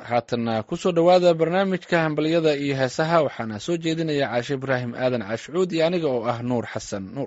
haatanna kusoo dhowaada barnaamijka hambalyada iyo heesaha waxaana soo jeedinaya caashe ibraahim aadan caashcuud iyo aniga oo ah nuur xasan nuur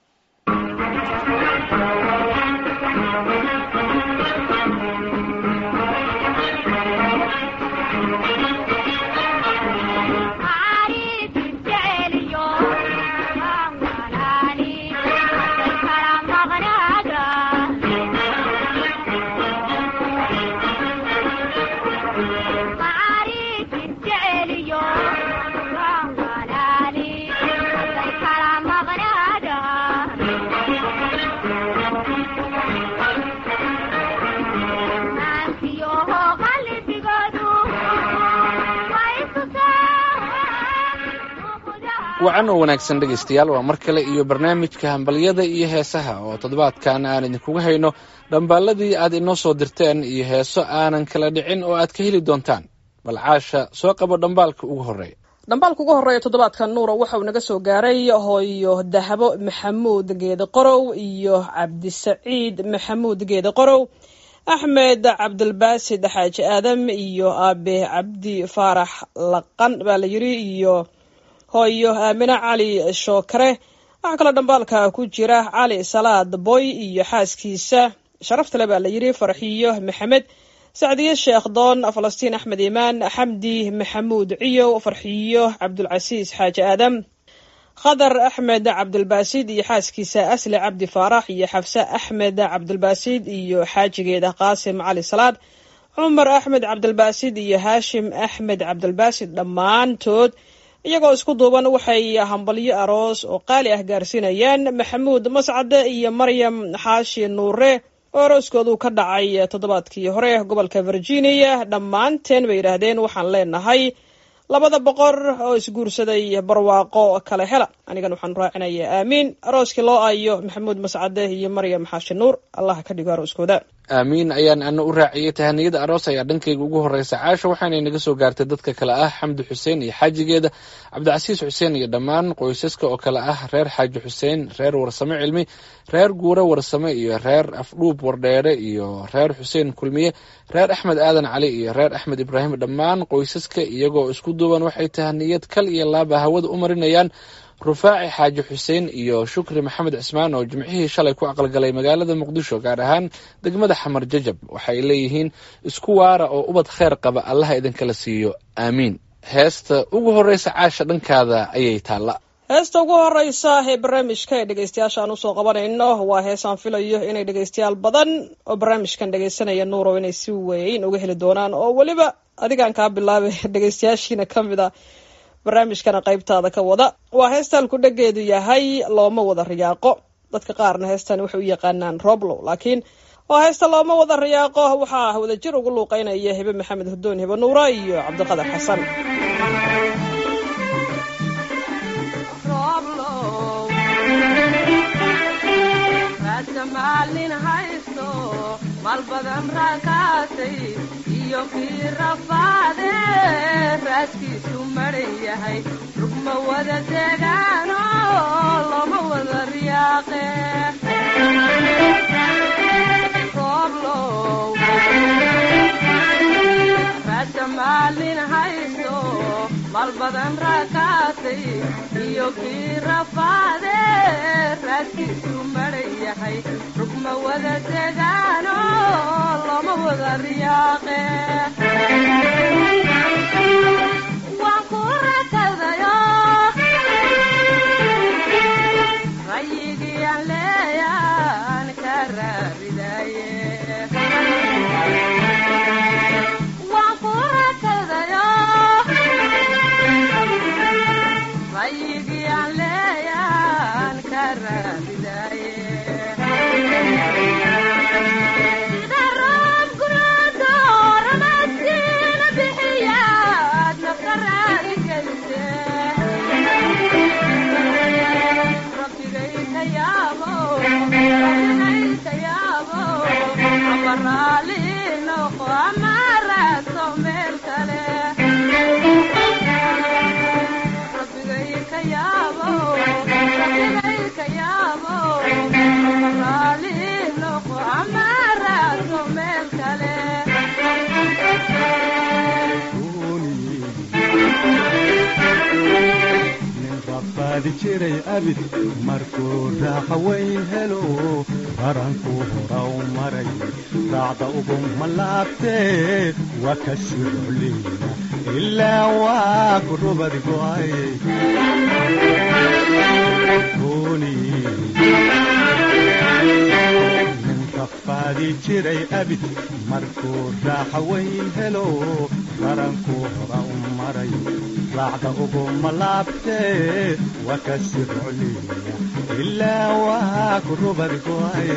wacan oo wanaagsan dhegaystayaal waa mar kale iyo barnaamijka hambalyada iyo heesaha oo toddobaadkan aan idinkuga hayno dhambaalladii aad inoo soo dirteen iyo heeso aanan kala dhicin oo aad ka heli doontaan bal caasha soo qabo dhambaalka ugu horreeya dhambaalka ugu horreeya toddobaadkan nuura waxa uu naga soo gaaray hooyo dahabo maxamuud geede qorow iyo cabdisaciid maxamuud geede qorow axmed cabdilbaasid xaaji aadam iyo aabe cabdi faarax laqan baa la yiri iyo hooyo aamine cali shookare waxaa kaloo dhambaalka ku jira cali salaad boy iyo xaaskiisa sharaftale baa la yiri farxiyo maxamed sacdiye sheekh doon falastiin axmed imaan xamdi maxamuud ciyow farxiyo cabdulcasiis xaaji aadam khadar axmed cabdilbaasid iyo xaaskiisa asli cabdi faarax iyo xafse axmed cabdilbaasid iyo xaajigeeda qaasim cali salaad cumar axmed cabdilbaasid iyo haashim axmed cabdilbaasid dhammaantood iyagoo isku duuban waxay hambalyo aroos oo qaali ah gaarsiinayaan maxamuud mascade iyo maryam xaashi nuure oo arooskoodu ka dhacay toddobaadkii hore gobolka virginia dhammaanteen bay yidhaahdeen waxaan leenahay labada boqor oo isguursaday barwaaqo kale hela anigan waxaan raacinayaa aamiin arooskii loo ayo maxamuud mascade iyo maryam xaashi nuur allah ka dhigo arooskooda aamiin ayaan ana u raaciyey tahaniyada aroos ayaa dhankayga ugu horreysa caasha waxaanay naga soo gaartay dadka kale ah xamdi xuseen iyo xaajigeeda cabdicasiis xuseen iyo dhammaan qoysaska oo kale ah reer xaaji xuseen reer warsame cilmi reer guure warsame iyo reer afdhuub wardheere iyo reer xuseen kulmiye reer axmed aadan cali iyo reer axmed ibraahim dhammaan qoysaska iyagoo isku duuban waxay tahaniyad kal iyo laaba hawada u marinayaan rufaaci xaaji xuseen iyo shukri maxamed cismaan oo jimcihii shalay ku aqalgalay magaalada muqdisho gaar ahaan degmada xamar jajab waxay leeyihiin isku waara oo ubad kheyr qaba allaha idinkala siiyo aamiin heesta ugu horreysa caasha dhankaada ayay taalla heesta ugu horeysa ee barnaamijka ee dhegeystayaasha aan usoo qabanayno waa heesaan filayo inay dhegeystayaal badan oo barnaamijkan dhegeysanaya nuuro inay si weyn uga heli doonaan oo weliba adigaan kaa bilaabay dhegeystayaashiina ka mid a barnaamijkana qaybtaada ka wada waa heestaan ku dhageedu yahay looma wada riyaaqo dadka qaarna heestan waxay u yaqaanaan roblow laakiin waa heesta looma wada riyaaqo waxaa wadajir ugu luuqeynaya hebe maxamed hudoon hebe nuura iyo cabdiqadar xasan malbadan raakaatay iyo kii rafaade raaskiisu maran yahay rugma wada degaano loma wada riyaaqe rooblow raasa maalin hayso malbadan raakaatay iyo kii rafaade raaskiisu maran yahay rugma wada degaano loma wada riyaaqe waan ku rakadayo rayigiyaan leeyaan ka raaridaye waan ku rakadayo rayigiyaan leeyaan ka raaridaye sida roob gunaado ramadkiina faadi jiray abid markuu raaxa weyn helo baranku horaw maray raacda ugu malaabtee waa ka sirocleyna ilaa waa ku rubad go'ay ninka faadi jiray abid markuu raaxa weyn helo baranku hora u maray raacda ugu malaabtee waa ka sirocleyna ilaa waa ku rubad go'ay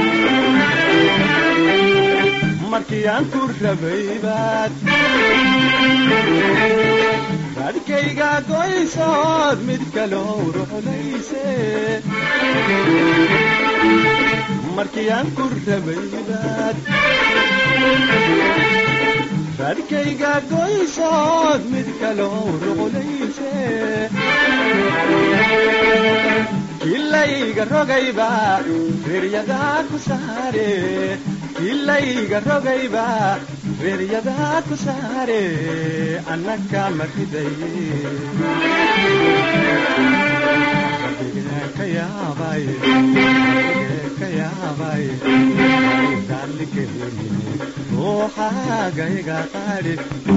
markii aan ku rabay baad raadhkayga goysood mid kaloo ruxlayse markii aan ku rabay baad raadhkayga goysood mid kaloo ruxlayse kilayga rogayba reeryadaa ku saare kilayga rogayba reeryadaa ku saare annaka maridaye ka yaabay ka yaabay daalikeeni ruuxaagayga qaadhi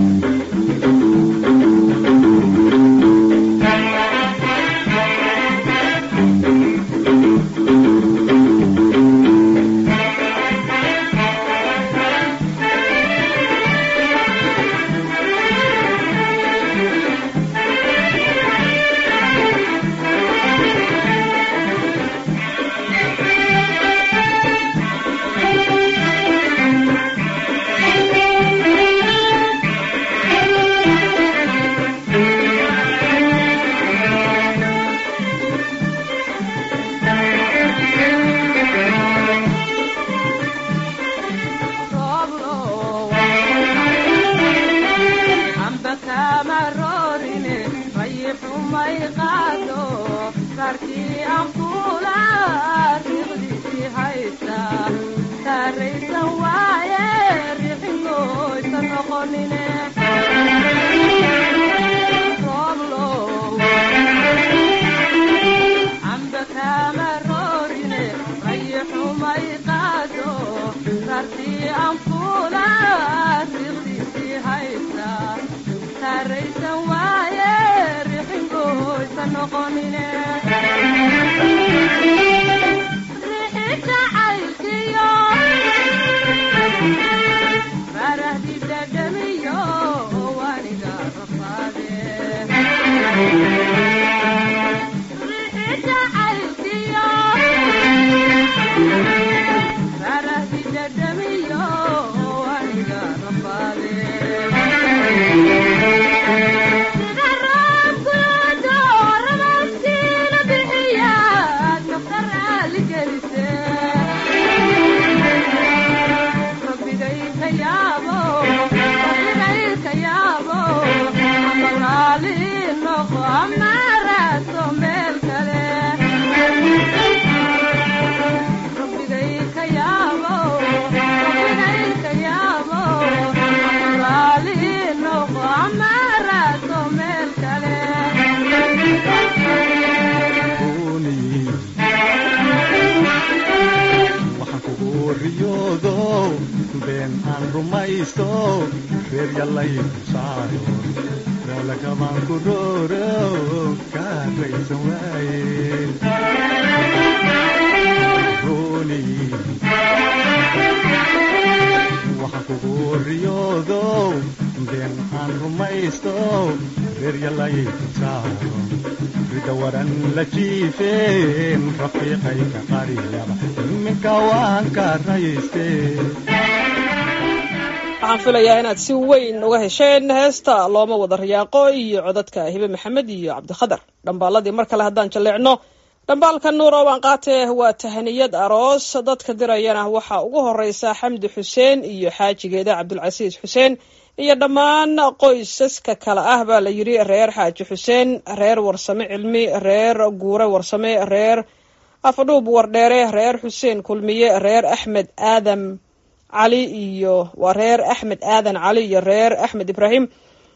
waxaan filayaa inaad si weyn uga hesheen heesta looma wada riyaaqo iyo codadka hibe maxamed iyo cabdikhadar dhambaaladii mar kale haddaan jalleecno dhambaalka nuuro waan qaatee waa tahaniyad aroos dadka dirayana waxaa ugu horeysa xamdi xuseen iyo xaajigeeda cabdulcasiis xuseen iyo dhammaan qoysaska kale ah baa la yidhi reer xaaji xuseen reer warsame cilmi reer guure warsame reer afadhuub wardheere reer xuseen kulmiye reer axmed aadam cali iyo waa reer axmed aadan cali iyo reer axmed ibraahim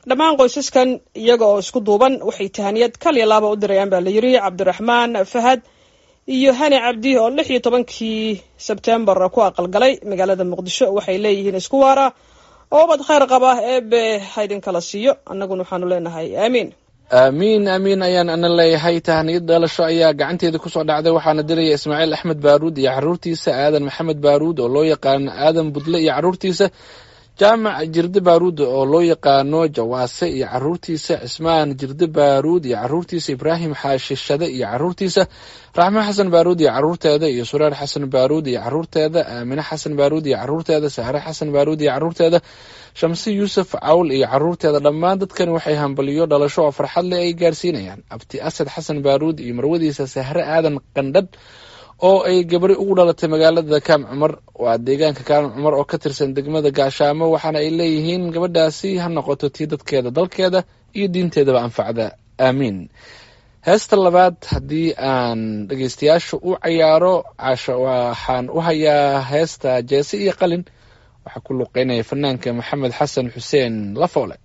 dhammaan qoysaskan iyaga oo isku duuban waxay tahaniyad kal iyo laaba u dirayaan baa la yiri cabdiraxmaan fahad iyo hani cabdi oo lix iyo tobankii sebtembar ku aqalgalay magaalada muqdisho waxay leeyihiin isku waara oo ubad khayr qaba eebe haydin kala siiyo annaguna waxaanu leenahay aamiin aamiin aamiin ayaan ana leeyahay tahaniyad dhalasho ayaa gacanteeda kusoo dhacday waxaana diraya ismaaciil axmed baaruud iyo caruurtiisa aadan maxamed baaruud oo loo yaqaano aadan budle iyo caruurtiisa jaamac jirde baaruud oo loo yaqaano jawaase iyo caruurtiisa cismaan jirde baaruud iyo caruurtiisa ibraahim xaashi shade iyo caruurtiisa raxmo xasan baaruud iyo caruurteeda iyo sureer xasan baaruud iyo caruurteeda aamine xasan baaruud iyo caruurteeda sahre xasan baaruud iyo caruurteeda shamsi yuusuf cawl iyo caruurteeda dhammaan dadkani waxay hambaliyo dhalasho oo farxad leh ay gaarsiinayaan abti asad xasan baaruud iyo marwadiisa sahre aadan qandhadh oo ay gabari ugu dhalatay magaalada kaam cumar waa deegaanka kaam cumar oo ka tirsan degmada gaashaamo waxaana ay leeyihiin gabadhaasi ha noqoto tii dadkeeda dalkeeda iyo diinteedaba anfacda aamiin heesta labaad haddii aan dhegeystayaasha u cayaaro casho waxaan u hayaa heesta jeese iyo qalin waxaa ku luqeynaya fanaanka maxamed xasan xuseen lafoole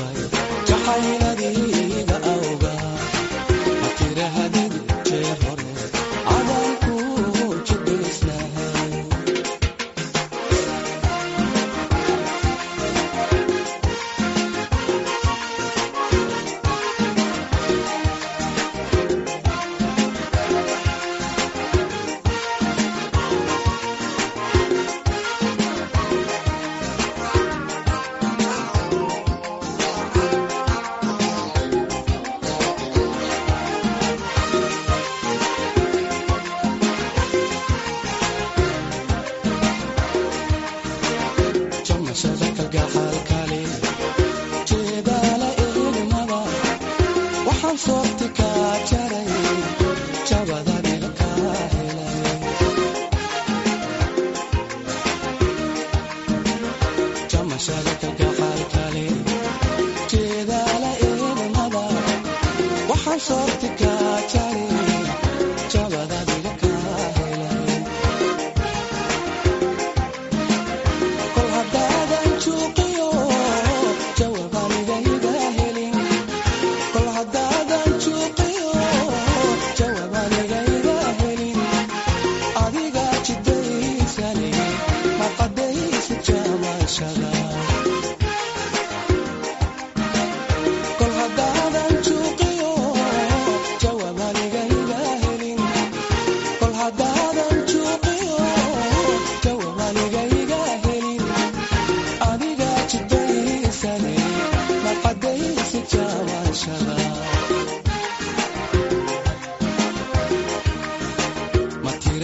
Jacayladayga awga, ma tira hadid jeer hore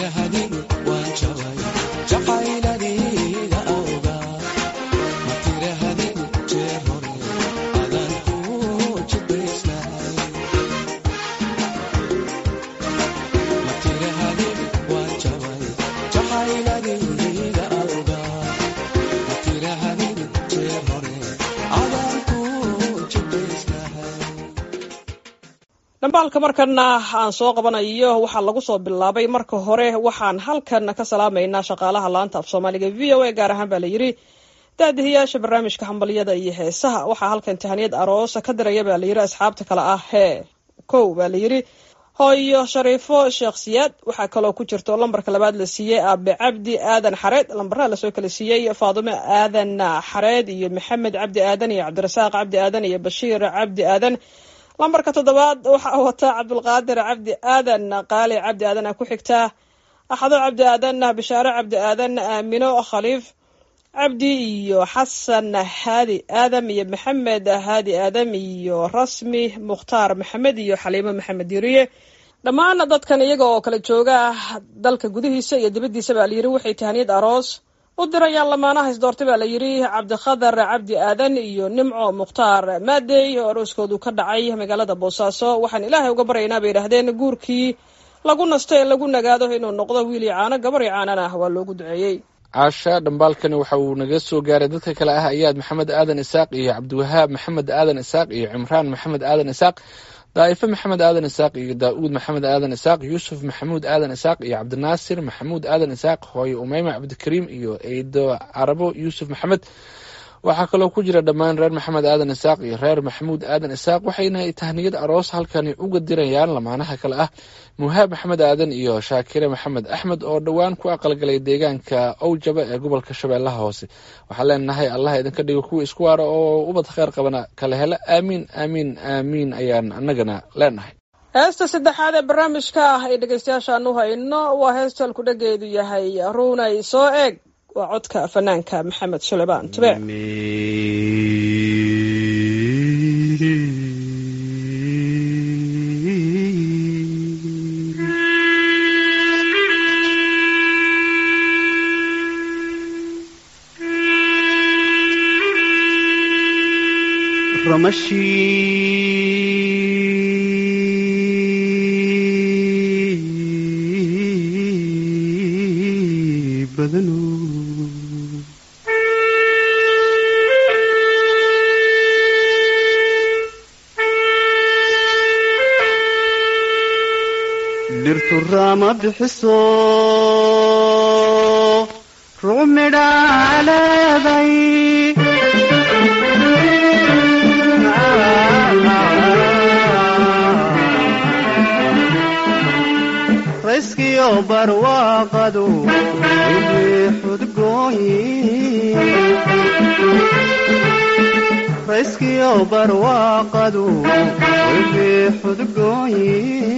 dhambaalka markana aan soo qabanayo waxaa lagu soo bilaabay marka hore waxaan halkan ka salaamaynaa shaqaalaha laanta af soomaaliga v o a gaar ahaan baa la yidhi daadihiyaasha barnaamijka hambalyada iyo heesaha waxaa halkan tahaniyad aroosa ka diraya baa layidhi asxaabta kale ah hee kow baa layidhi hooyo shariifo sheekh siyaad waxaa kaloo ku jirto lambarka labaad la siiyey aabe cabdi aadan xareed lambaraha lasoo kala siiyey faadume aadan xareed iyo maxamed cabdi aadan iyo cabdirasaaq cabdi aadan iyo bashiir cabdi aadan lambarka toddobaad waxaa wataa cabdulqaadir cabdi aadan qaali cabdi aadan a ku xigtaa axado cabdi aadan bishaare cabdi aadan aamino khaliif cabdi iyo xasan haadi aadam iyo maxamed haadi aadam iyo rasmi mukhtaar maxamed iyo xaliimo maxamed diriye dhammaan dadkan iyaga oo kala jooga dalka gudihiisa iyo dibaddiisa baa layidhi waxay tahaniyad aroos u dirayaan lamaanaha isdoortay baa la yidhi cabdikhadar cabdi aadan iyo nimco mukhtaar maadey oo arooskoodu ka dhacay magaalada boosaaso waxaan ilaahay uga baryaynaa bay yidhaahdeen guurkii lagu nasto ee lagu nagaado inuu noqdo wiil iyo caano gabar iyo caanan ah waa loogu duceeyey caasha dhambaalkani waxa uu naga soo gaaray dadka kale ah ayaad maxamed aadan isaaq iyo cabdiwahaab maxamed aadan isaaq iyo cimraan maxamed aadan isaaq daa'ife maxamed aadan isaaq iyo daa'uud maxamed aadan isaaq yuusuf maxamuud aadan isaaq iyo cabdinaasir maxamuud aadan isaaq hooye umeyma cabdikariim iyo eydo carabo yuusuf maxamed waxaa kaloo ku jira dhammaan reer maxamed aadan isaaq iyo reer maxamuud aadan isaaq waxayna tahniyad aroos halkani uga dirayaan lamaanaha kale ah muhaab maxamed aadan iyo shaakire maxamed axmed oo dhowaan ku aqalgalay deegaanka owjaba ee gobolka shabeellaha hoose waxaan leenahay allah idinka dhigo kuwa isku waara oo ubad kheyr qabana kala hela aamiin aamiin aamiin ayaan annagana leenahay heesta saddexaad ee barnaamijka ah ee dhegeystayaashaan u hayno waa heesta halkudhageedu yahay ruunay soo eeg waa codka fanaanka maxamed suleymaan tube ramashii badanu dhirtu raama bixiso rucmidhaa leeday rayskiyo barwaaqadu wixii xudgooyi rayskiyo barwaaqadu wixii xudgooyi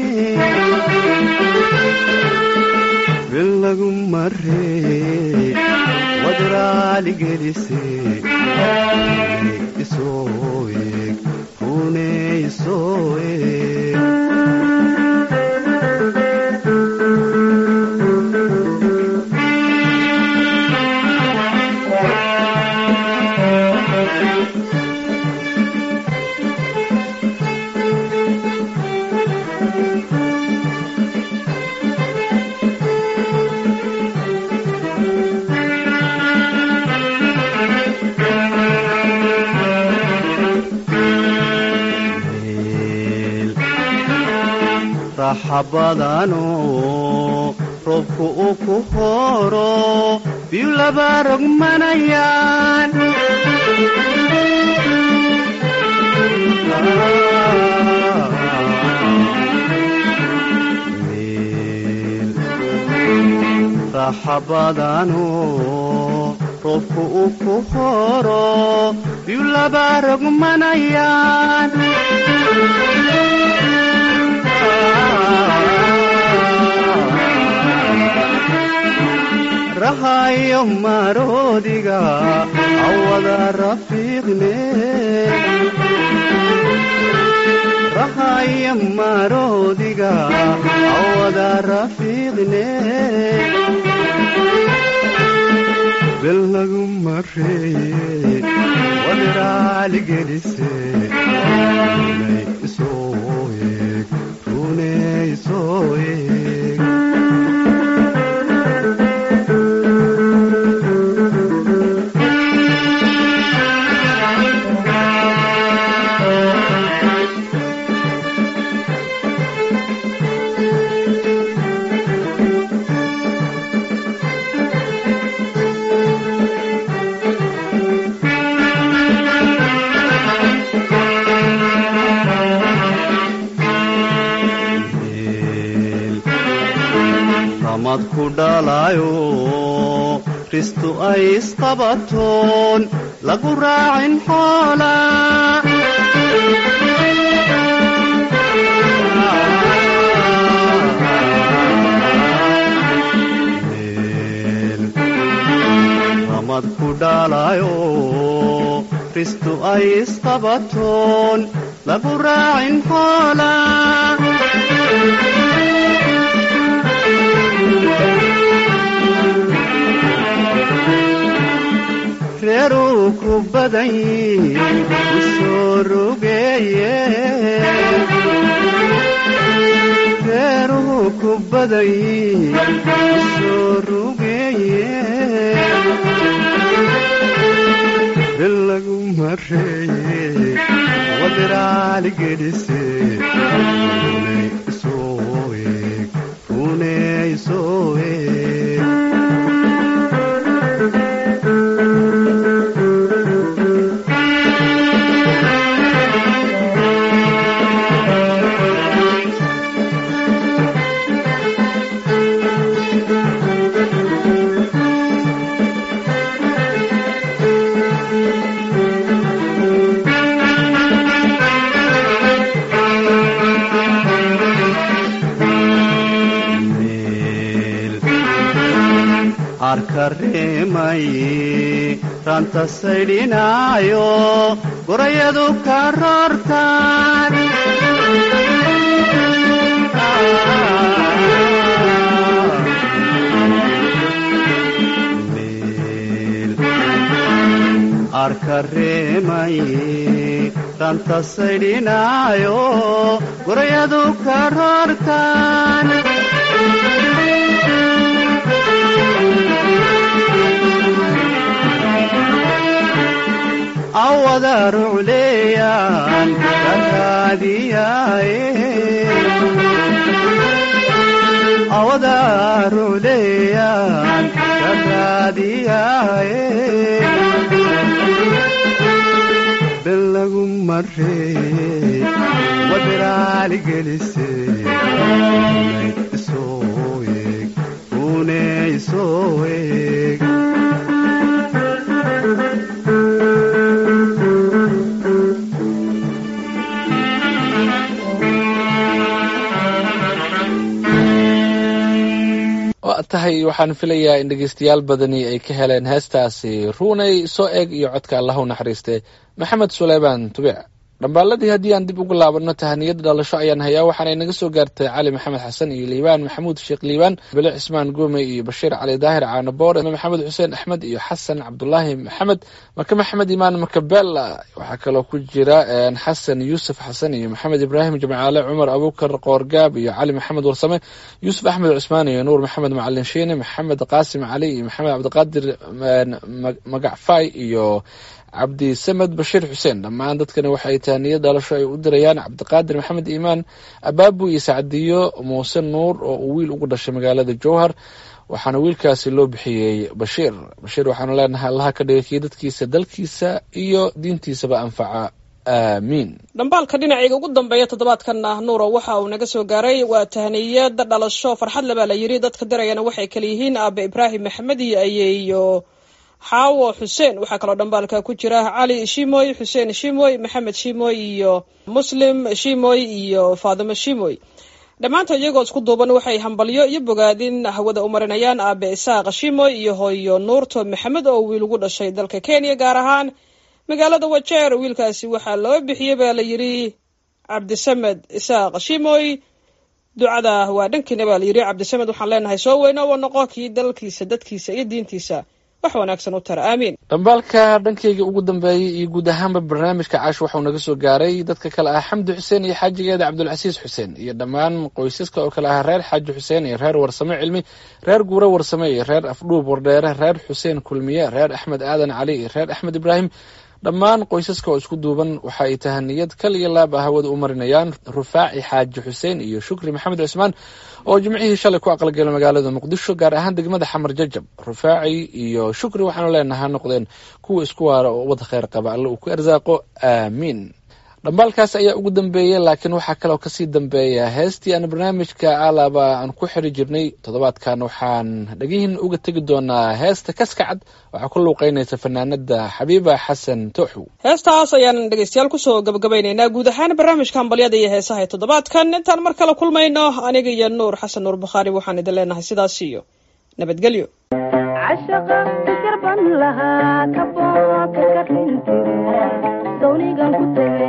bil lagu maree wadraaligelise isoo eeg rune isoo eeg raxabadano roobku uu ku horo biyu laba rogmanayaan raxabadano roobku uu ku horo biyu laba rogmanayaan rahayo maroodiga awada rafiiqne rahayo maroodiga awada rafiiqne bel lagu mareeye wadiraaligelise runay isoo eeg runay isoo eeg meel ramad ku dhalayo ristu ay isqabatoon lagu raacin xoola meel ramad ku dhalayo ristu ay isqabatoon lagu raacin xoola reeruu ku badan yiin u soo rogeeye reeruhu ku badan yiin u soo rogeeye bil lagu mareeye wadiraaligelise runay isoo eeg runay isoo eeg meel harka reemaye ranta saydhinaayo gorayadu ka roortaan meel arka reemaye ranta saydhinaayo gorayadu ka roortaan awada rucleeyaan karaadiyaaye awada rucleeyaan karaadiyaaye bel lagu mareeye wadiraaligelise runay isoo eeg runay isoo eeg waa tahay waxaan filayaa in dhegeystayaal badani ay ka heleen heestaasi ruunay soo eeg iyo codka allah u naxariiste maxamed suleymaan tubic dhambaaladii haddii aan dib ugu laabanno tahaniyada dhalasho ayaan hayaa waxaanay naga soo gaartay cali maxamed xasan iyo liibaan maxamuud sheekh liibaan bele cismaan goome iyo bashiir cali daahir caanaboor maxamed xuseen axmed iyo xasan cabdulaahi maxamed maka maxamed imaan makabela waxaa kaloo ku jira xasan yuusuf xasan iyo maxamed ibraahim jimcaale cumar abukar qoorgaab iyo cali maxamed warsame yuusuf axmed cusmaan iyo nuur maxamed macalin shiine maxamed qaasim cali iyo maxamed cabdiqaadir magacfay iyo cabdi samed bashiir xuseen dhammaan dadkani waxay tahaniyad dhalasho ay u dirayaan cabdiqaadir maxamed iimaan abaabu iyo sacdiyo muuse nuur oo uu wiil ugu dhashay magaalada jowhar waxaana wiilkaasi loo bixiyey bashiir bashiir waxaanu leenahay allaha ka dhigay kii dadkiisa dalkiisa iyo diintiisaba anfaca aamiin dhambaalka dhinacayga ugu dambeeya toddobaadkan ah nuuro waxa uu naga soo gaaray waa tahniyad dhalasho farxad le baa la yidhi dadka dirayana waxay kale yihiin aabe ibraahim maxamed iyo ayeeyo xaawo xuseen waxaa kaloo dhambaalka ku jira cali shimoy xuseen shimoy maxamed shimoy iyo muslim shimoy iyo faadimo shimoy dhammaanta iyagoo isku duuban waxay hambalyo iyo bogaadin hawada u marinayaan aabe isaaq shimoy iyo hooyo nuurto maxamed oo wiil ugu dhashay dalka kenya gaar ahaan magaalada wajeer wiilkaasi waxaa loo bixiyey baa la yidhi cabdisamed isaaq shimoy ducada waa dhankiina baa layidhi cabdisamed waxaan leenahay soo weyno wa noqo kii dalkiisa dadkiisa iyo diintiisa wax wanaagsan u tara aamiin dhambaalka dhankayga ugu dambeeyey iyo guud ahaanba barnaamijka caash waxau naga soo gaaray dadka kale ah xamdi xuseen iyo xaajigeeda cabdulcasiis xuseen iyo dhammaan qoysaska oo kale ah reer xaaji xuseen iyo reer warsame cilmi reer guure warsame iyo reer afdhuub wardheere reer xuseen kulmiye reer axmed aadan cali iyo reer axmed ibraahim dhammaan qoysaska oo isku duuban waxa ay tahaniyad kal iyo laab ah hawada u marinayaan rufaaci xaaji xuseen iyo shukri maxamed cusmaan oo jimcihii shalay ku aqalgala magaalada muqdisho gaar ahaan degmada xamar jajab rufaaci iyo shukri waxaanu leenaha noqdeen kuwa isku waara oo wada kheyr qaba alle uu ku arsaaqo aamiin dhambaalkaas ayaa ugu dambeeyey laakiin waxaa kaloo kasii dambeeya heestii aan barnaamijka alaaba aan ku xiri jirnay toddobaadkan waxaan dhegihin uga tegi doonaa heesta kaskacad waxaa ku luuqeynaysa fanaanada xabiiba xasan tooxow heestaas ayaan dhegeystayaal kusoo gabagabaynaynaa guud ahaan barnaamijka hambalyada iyo heesaha ee toddobaadkan intaan mar kale kulmayno aniga iyo nuur xasan nuur bukhaari waxaan idin leenahay sidaas iyo nabadgelyo cashaqa fikirban lahaa kabooka ka xintire dawnigan ku tege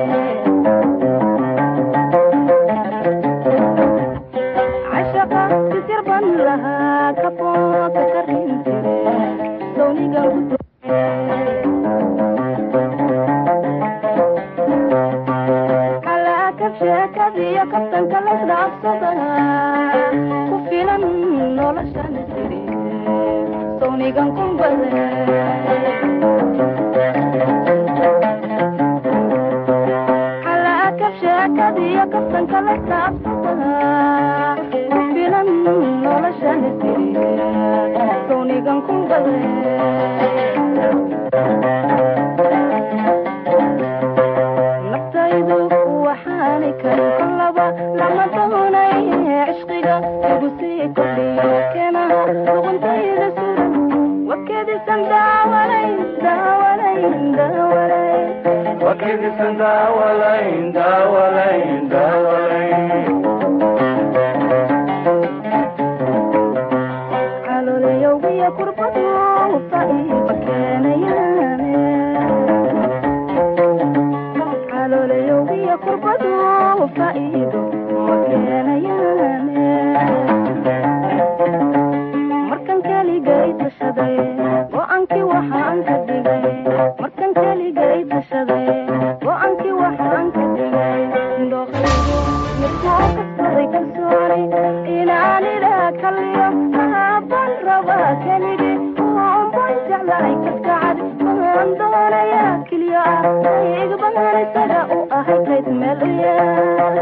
cashaqa fikirban lahaa kabooka ka xintire dawnigan ku tege kalaakab sheekadiyo kabtanka lasdhaafsada ku filan noloshan tiri sawnigan kumbade kalaakab sheekadiyo kabtanka lasdhaafsada ku filan noloshan tiri sawnigan kumbade naftaydu waxaani karin kolaba lama doonay cishqiga igu sii kordhiyo keenaha luquntayda suran wakedisan daawalay daawalay daawalay wakedisan daawalayn daawalayn daawalayn calooliyowgiyo kurbadu faiiba keenayaane calooliyowgiyo kurbadu faiido ma keenayaane markan keligay tashaday go-aankii waxaan ka dhigay markan keligay tashaday go-aankii waxaan ka dhigay indhoqaygu midkoo kastaday kalsooni inaan idhaa kaliyo mahaban rabaa keligi oonban jeclahay kaskacad mahaan doonayaa keliya ah igbahan isaga u ahay kayd meel u yaal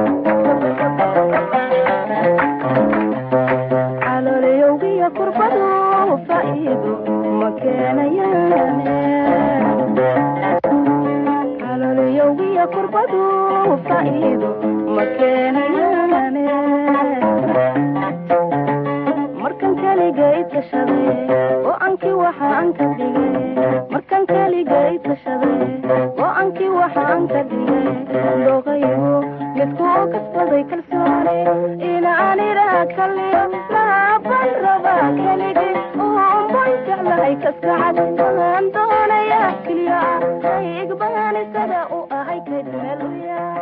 calooliyowgiyo kurbadu faiido ma keenayaane calooliyowgiyo kurbadu faiido ma keenayaane markan keligay tashaday go-aankii waxaan ka dhigay markan keligay tashaday go-aankii waxaan ka dhigay dooqaygu midkuu kasbaday kalsooni inaan idhaa kaliyo laaban rabaa keligi oonban jeclahay kaskacad waan doonayaa keliya ah igbahan isaga u ahay kayd meel u yaal